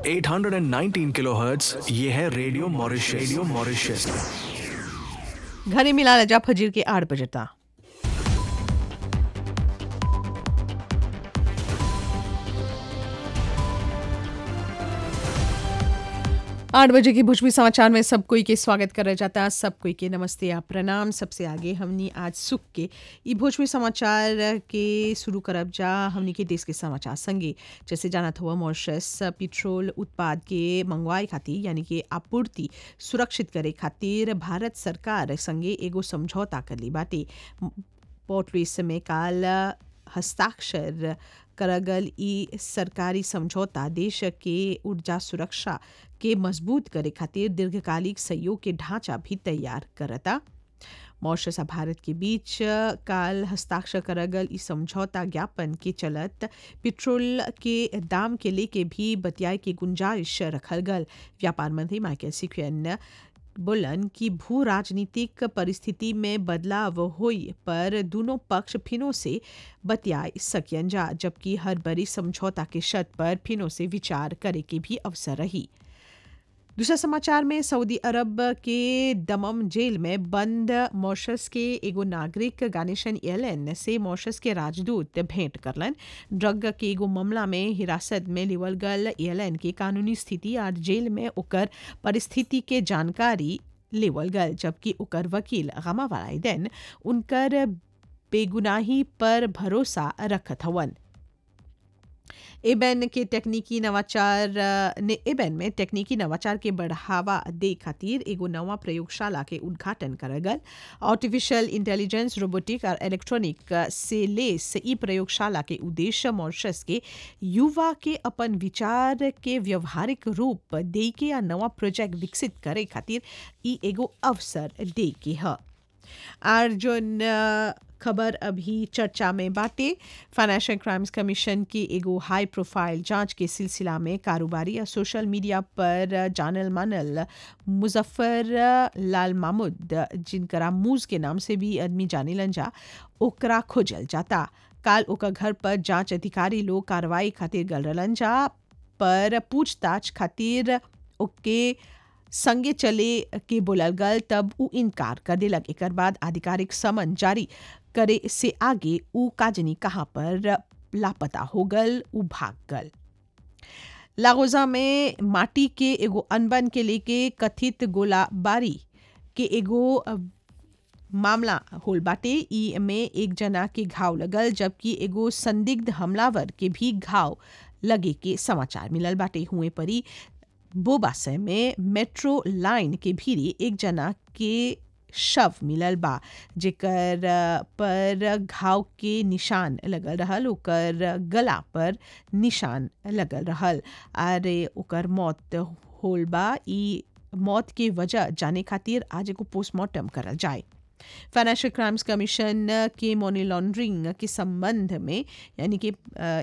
819 kilohertz ये है radio Mauritius radio Mauritius घरे मिला रजा फजीर के आठ बजे था आठ बजे के भोजपुरी समाचार में सब कोई के स्वागत करा जाता है सब कोई के नमस्ते या प्रणाम सबसे आगे हमनी आज सुख के ई भोजपुरी समाचार के शुरू करब जा हमनी के देश के समाचार संगे जैसे जानत हुआ मॉरिशस पेट्रोल उत्पाद के मंगवाए खातिर यानी कि आपूर्ति सुरक्षित करे खातिर भारत सरकार संगे एगो समझौता कर ली बाटे पोर्ट लुइस में काल हस्ताक्षर करगल ई सरकारी समझौता देश के ऊर्जा सुरक्षा के मजबूत करे खातिर दीर्घकालिक सहयोग के ढांचा भी तैयार करता मॉरिशस आ भारत के बीच काल हस्ताक्षर करगल ई समझौता ज्ञापन के चलत पेट्रोल के दाम के लेके भी बतियाए के गुंजाइश रखल गल व्यापार मंत्री माइकल सिक्वेन बोलन कि भू राजनीतिक परिस्थिति में बदलाव होई पर दोनों पक्ष फिनो से बतिया सकियन जा जबकि हर बड़ी समझौता के शर्त पर फिनो से विचार करे के भी अवसर रही दूसरा समाचार में सऊदी अरब के दमम जेल में बंद मॉरिशस के एगो नागरिक गानेशन एलन से मॉरिशस के राजदूत भेंट करलन ड्रग के एगो मामला में हिरासत में लिवल गल एलन के कानूनी स्थिति और जेल में ओकर परिस्थिति के जानकारी लेवल गल जबकि ओकर वकील गमा वालाइदैन उनकर बेगुनाही पर भरोसा रखत हवन एबेन के तकनीकी नवाचार ने एबेन में तकनीकी नवाचार के बढ़ावा दे खातिर एगो नवा प्रयोगशाला के उद्घाटन करल गल आर्टिफिशियल इंटेलिजेंस रोबोटिक और इलेक्ट्रॉनिक से लेस ई प्रयोगशाला के उद्देश्य मॉरिशस के युवा के अपन विचार के व्यवहारिक रूप दे के या नवा प्रोजेक्ट विकसित करे खातिर ई एगो अवसर दे के है और जोन खबर अभी चर्चा में बाटे फाइनेंशियल क्राइम्स कमीशन की एगो हाई प्रोफाइल जांच के सिलसिला में कारोबारी या सोशल मीडिया पर जानल मानल मुजफ्फर लाल मामूद जिनकरा मूज के नाम से भी आदमी जाने जा ओकरा खोजल जाता काल ओकर घर पर जांच अधिकारी लोग कार्रवाई खातिर गल रहलन जा पर पूछताछ खातिर ओके संगे चले के बोलल गल तब उ इनकार कर दिलक एक बाद आधिकारिक समन जारी करे से आगे उ काजनी कहाँ पर लापता हो गल उ भाग गल लागोजा में माटी के एगो अनबन के लेके कथित गोलाबारी के एगो मामला होल बाटे ई में एक जना के घाव लगल जबकि एगो संदिग्ध हमलावर के भी घाव लगे के समाचार मिलल बाटे हुए परी बोबासे में मेट्रो लाइन के भीरी एक जना के शव मिलल बा जेकर पर घाव के निशान लगल रहल ओकर गला पर निशान लगल रहल और ओकर मौत होल बा ई मौत के वजह जाने खातिर आज एगो पोस्टमार्टम करल जाए फाइनेंशियल क्राइम्स कमीशन के मनी लॉन्ड्रिंग के संबंध में यानी कि